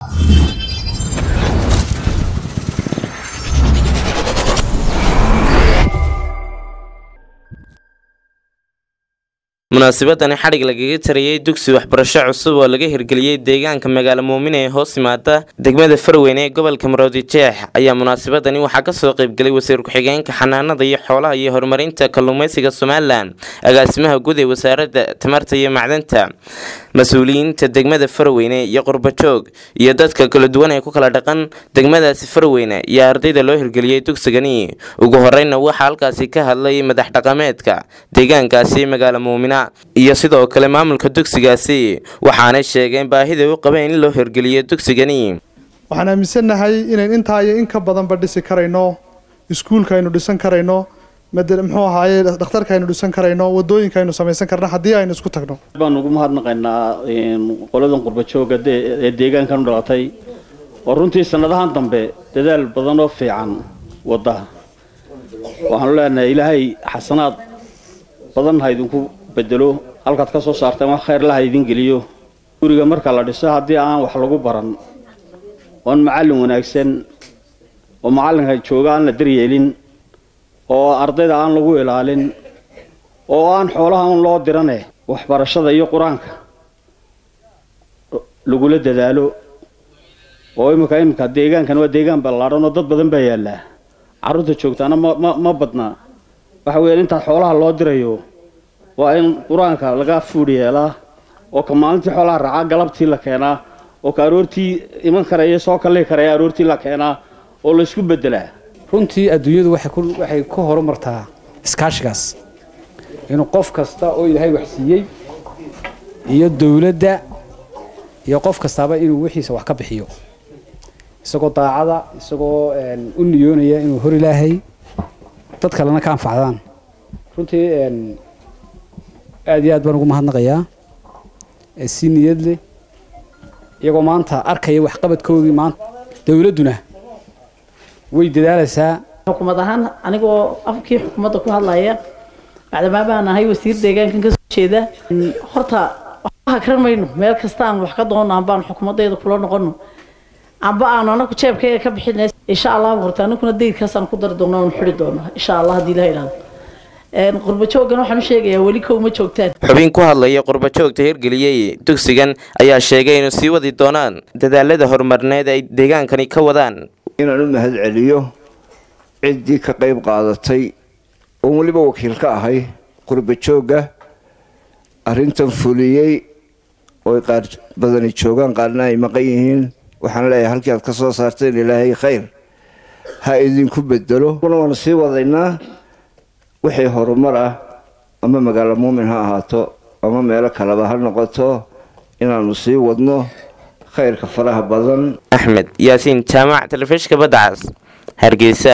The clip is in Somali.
munaasabadani xadhig lagaga tarayey dugsi waxbarasho cusub oo laga hirgeliyey deegaanka magaalo muumine ee hoos yimaada degmada farweyne ee gobolka maroodi jeex ayaa munaasabadani waxaa kasoo qeybgelay wasiir ku-xigeenka xanaanada iyo xoolaha iyo horumarinta kalluumeysiga somalilan agaasimaha guud ee wasaaradda tamarta iyo macdanta mas-uuliyiinta degmada farweyne iyo qurbajoog iyo dadka kala duwan ee ku kala dhaqan degmadaasi farweyne iyo ardayda loo hirgeliyey dugsigani ugu horeyna waxaa halkaasi ka hadlay madax dhaqameedka deegaankaasi magaalo muumina iyo sidoo kale maamulka dugsigaasi waxaanay sheegeen baahida u qabeen in loo hirgeliyo dugsigani waxaan aaminsannahay inayn intaa iyo in ka badanba dhisi karayno iskuulka aynu dhisan karayno muxuu ahaaye dhakhtarka aynu dhisan karayno wadooyinka aynu samaysan karno haddii aynu isku tagno baan ugu mahadnaqaynaa qoladan qurbajooga ee deegaankan u dhalatay oo runtii sanadahan dambe dadaal badan oo fiican wada waxaanu leenahay ilaahay xasanaad badan ha idinku bedelo halkaad ka soo saarteen wax khayr laha idin geliyo guriga marka la dhiso haddii aan wax lagu baran oon macallin wanaagsan oo macallinka jooga aan la daryeelin oo ardayda aan lagu ilaalin oo aan xoolaha un loo dirane waxbarashada iyo qur-aanka lagula dadaalo oo iminka iminka deegaankan waa deegaan ballaadhan oo dad badan baa yaallaa carruurta joogtaana ma ma ma badna waxa weeyaan intaad xoolaha loo dirayo waa in qur-aanka laga fuudh yeelaa oo ka maalintii xoolaha raacaa galabtii la keenaa oo ka aroortii iman karaya soo kalli karaya aroortii la keenaa oo laysku beddelaa runtii adduunyadu waxay ku horumartaa iskaashigaas inuu qof kasta oo ilaahay wax siiyey iyo dowladda iyo qof kastaaba inuu wixiisa wax ka bixiyo isagoo daacada isagoo u niyoonaya inuu hor ilaahay dad kalena ka anfacdaan runtii aad iyo aad baan ugu mahadnaqayaa si niyad leh iyagoo maanta arkaya waxqabadkoodii maanta dowladduna way dadaalaysaa xukuumad ahaan anigoo afkii xukuumadda ku hadlaya bacdamaa baan ahay wasiir deegaankan ka soo jeeda horta waxba hakran mayno meel kasta aan wax ka doono ambaan xukuumaddeeda kula noqono amba aan anaku jeebkayga ka bixin insha allah horta anaguna daydkaasaan ku dari doona oon xidhi doono insha allah haddii ilaha idhaahdo qurbajoogan waxaan u sheegayaa weli kowma joogtaan xubin ku hadlaya qurbajoogta hirgeliyey dugsigan ayaa sheegay inuu sii wadi doonaan dadaalada horumarneed ay deegaankani ka wadaan inaan u mahad celiyo ciddii ka qayb qaadatay oon weliba wakiil ka ahay qurbajoogga arrintan fuliyey ooy qaar badani joogaan qaarna ay maqan yihiin waxaan leeyahay halkii aad ka soo saarteen ilaahay khayr ha idinku bedelo kuna waanu sii wadaynaa wixii horumar ah ama magaalo muumin ha ahaato ama meelo kaleba ha noqoto inaanu sii wadno khayrka faraha badan axmed yaasiin jaamac telefishinka badda cas hargeysa